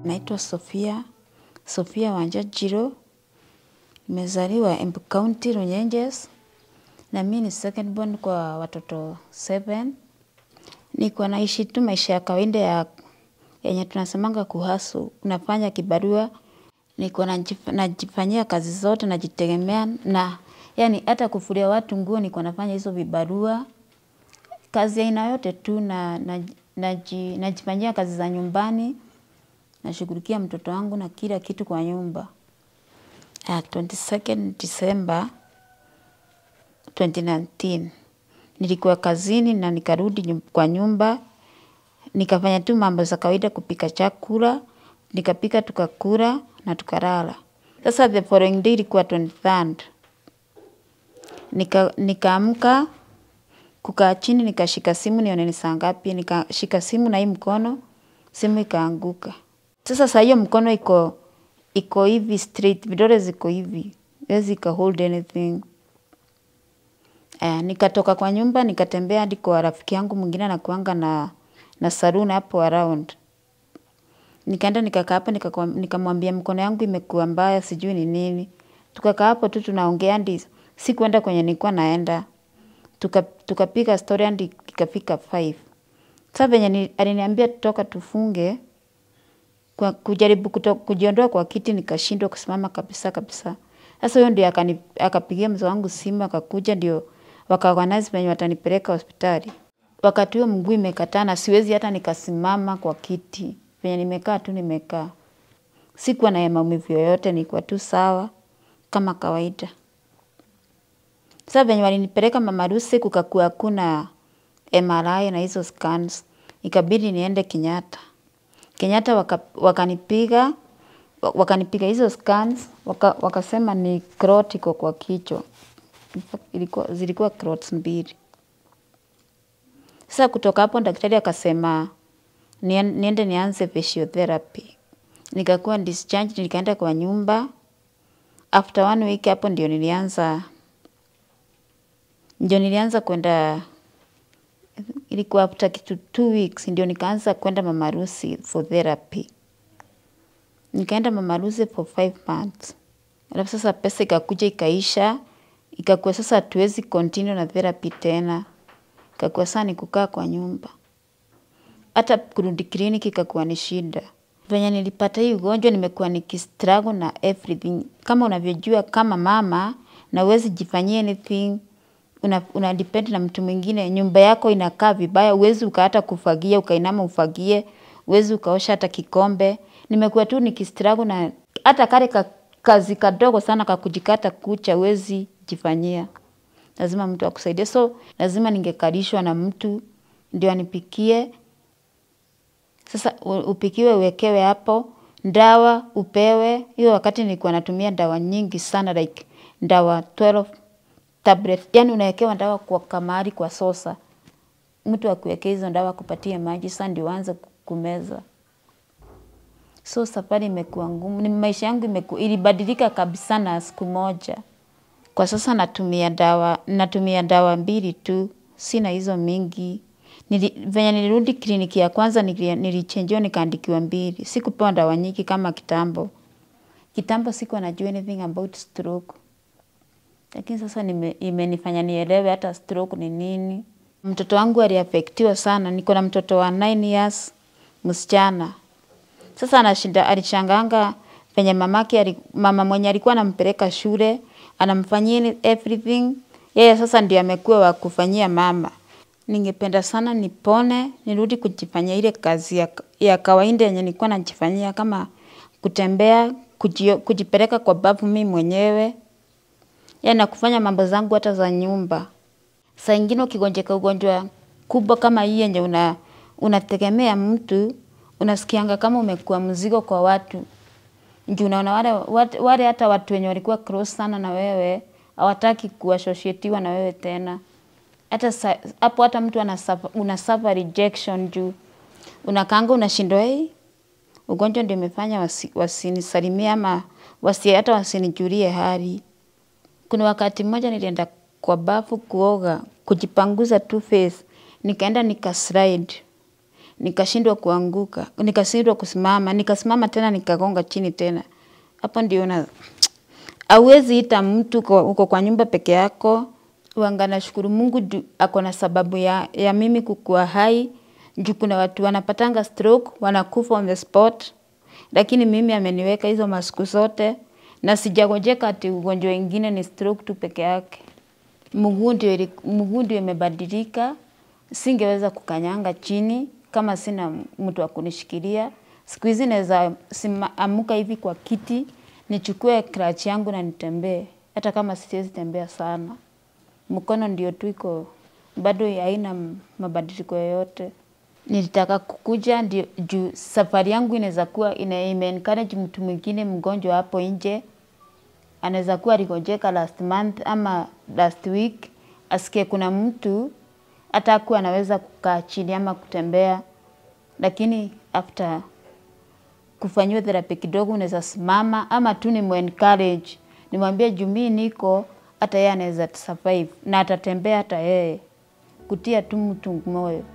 Naitwa Sofia, Sofia Wanjajiro, nimezaliwa Embu County, Runyenjes, na mimi ni second born kwa watoto seven. Niko naishi tu maisha ya kawaida ya yenye tunasemanga kuhasu, unafanya kibarua, niko najif- najifanyia kazi zote, najitegemea na yani hata kufulia watu nguo niko nafanya hizo vibarua, kazi ya aina yote tu na, na, naji, najifanyia kazi za nyumbani, nashughulikia mtoto wangu na kila kitu kwa nyumba. Uh, 22nd December 2019 nilikuwa kazini na nikarudi nyum- kwa nyumba nikafanya tu mambo za kawaida, kupika chakula, nikapika tukakula na tukalala. Sasa the following day ilikuwa 23rd, nika nikaamka kukaa chini, nikashika simu nione ni saa ngapi, nikashika simu na hii mkono, simu ikaanguka. Sasa saa hiyo mkono iko iko hivi straight, vidole ziko hivi, haiwezi ika hold anything. Eh, nikatoka kwa nyumba nikatembea hadi kwa rafiki yangu mwingine anakuanga na na saloon hapo around. Nikaenda nikakaa hapo nikakwa- nikamwambia mkono yangu imekuwa mbaya sijui ni nini. Tukakaa hapo tu tunaongea hadi sikuenda kwenye nilikuwa naenda. Tuka tukapiga story hadi ikafika 5. Sasa venye ni- aliniambia tutoka tufunge kwa kujaribu kuto, kujiondoa kwa kiti nikashindwa kusimama kabisa kabisa. Sasa huyo ndio akani- akapigia mzee wangu simu akakuja ndio wakaorganize venye watanipeleka hospitali. Wakati huo mguu imekataa na siwezi hata nikasimama kwa kiti. Venye nimekaa tu nimekaa. Sikuwa na maumivu yoyote, nilikuwa tu sawa kama kawaida. Sasa venye walinipeleka Mama Lucy kukakuwa hakuna MRI na hizo scans. Ikabidi niende Kenyatta. Kenyatta waka, wakanipiga wa- wakanipiga hizo scans waka, wakasema ni clot iko kwa kichwa. In fact, Ilikuwa, zilikuwa clots mbili. Sasa kutoka hapo daktari akasema nien- niende nianze physiotherapy. Nikakuwa discharged, nikaenda kwa nyumba. After one week hapo ndio nilianza ndio nilianza kwenda ilikuwa after kitu two weeks ndio nikaanza kwenda Mama Lucy for therapy. Nikaenda Mama Lucy for five months. Alafu sasa pesa ikakuja ikaisha, ikakuwa sasa hatuwezi continue na therapy tena. Ikakuwa sasa ni kukaa kwa nyumba. Hata kurudi kliniki ikakuwa ni shida. Venye nilipata hii ugonjwa nimekuwa nikistruggle na everything. Kama unavyojua kama mama na huwezi jifanyia anything, una, una depend na mtu mwingine, nyumba yako inakaa vibaya, huwezi uka hata kufagia, ukainama ufagie, huwezi ukaosha hata kikombe. Nimekuwa tu nikistruggle na hata kale ka, kazi kadogo sana ka kujikata kucha huwezi jifanyia. Lazima mtu akusaidie. So lazima ningekalishwa na mtu ndio anipikie. Sasa u- upikiwe uwekewe hapo, ndawa upewe. Hiyo wakati nilikuwa natumia dawa nyingi sana like dawa 12 tablet. Yani unawekewa dawa kwa kamari kwa sosa. Mtu akuwekea hizo dawa akupatie maji sasa ndio uanze kumeza. So safari imekuwa ngumu. Ni maisha yangu imeku, ilibadilika kabisa na siku moja. Kwa sasa natumia dawa, natumia dawa mbili tu, sina hizo mingi. Nili, venye nilirudi kliniki ya kwanza nili- nilichenjiwa nikaandikiwa mbili. Sikupewa dawa nyingi kama kitambo. Kitambo sikuwa najua anything about stroke. Lakini sasa nime, imenifanya nielewe hata stroke ni nini. Mtoto wangu aliafektiwa sana. Niko na mtoto wa 9 years, msichana. Sasa anashinda alishanganga penye mamake ali, mama mwenye alikuwa anampeleka shule anamfanyia ni- everything. Yeye sasa ndio amekuwa wa kufanyia mama. Ningependa sana nipone, nirudi kujifanyia ile kazi ya, ya kawaida yenye nilikuwa najifanyia kama kutembea, kujio, kujipeleka kwa bafu mimi mwenyewe. Ya na kufanya mambo zangu hata za nyumba. Saa ingine ukigonjeka ugonjwa kubwa kama hii yenye una, unategemea mtu, unasikianga kama umekuwa mzigo kwa watu. Juu unaona wale, wale, wale hata watu wenye walikuwa close sana na wewe, hawataki kuassociatiwa na wewe tena. Hata sa- hapo hata mtu anasuffer, una suffer rejection juu. Unakaanga unashindwa hey, ugonjwa ndio imefanya wasi, wasinisalimie ama wasi, hata wasinijulie hali. Kuna wakati mmoja nilienda kwa bafu kuoga, kujipanguza tu face, nikaenda nika slide. nikashindwa kuanguka, nikashindwa kusimama, nikasimama tena nikagonga chini tena. Hapo ndio na hauwezi ita mtu kwa- uko kwa nyumba peke yako. Wanga nashukuru Mungu juu ako na sababu ya, ya mimi kukua hai juu kuna watu wanapatanga stroke wanakufa on the spot, lakini mimi ameniweka hizo masiku zote na sijagojeka ati ugonjwa ingine ni stroke tu peke yake. Mguu ndio ili- mguu ndio imebadilika, singeweza kukanyanga chini kama sina mtu wa kunishikilia. Siku hizi naweza sima- amuka hivi kwa kiti nichukue crutch yangu na nitembee, hata kama siwezi tembea sana. Mkono ndio tu iko bado haina m- mabadiliko yoyote. Nilitaka kukuja ndio juu safari yangu inaweza kuwa ina ime encourage mtu mwingine mgonjwa hapo nje anaweza kuwa aligojeka last month ama last week, asikie kuna mtu hata akuwa anaweza kukaa chini ama kutembea, lakini after kufanyiwa therapy kidogo unaweza simama ama tu ni encourage nimwambie juu mimi niko hata yeye anaweza survive na atatembea hata yeye, kutia tu mtu moyo.